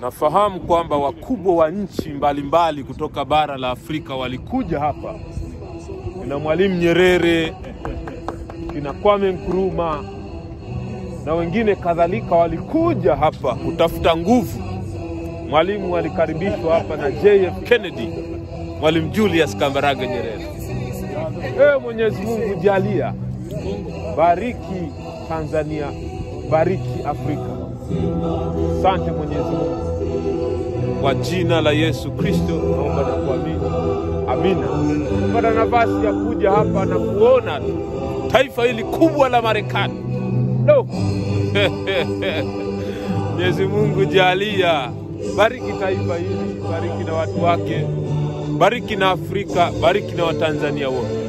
Nafahamu kwamba wakubwa wa nchi mbalimbali kutoka bara la Afrika walikuja hapa, kina Mwalimu Nyerere, kina Kwame Nkrumah na wengine kadhalika, walikuja hapa kutafuta nguvu. Mwalimu alikaribishwa hapa na JF Kennedy, Mwalimu Julius Kambarage Nyerere. Ewe Mwenyezi Mungu jalia, bariki Tanzania, bariki Afrika. Asante Mwenyezi Mungu, kwa jina la Yesu Kristo naomba na kuamini, amina. Pata nafasi ya kuja hapa na kuona taifa hili kubwa la Marekani. No. Mwenyezi Mungu jalia, bariki taifa hili, bariki na watu wake, bariki na Afrika, bariki na Watanzania wote.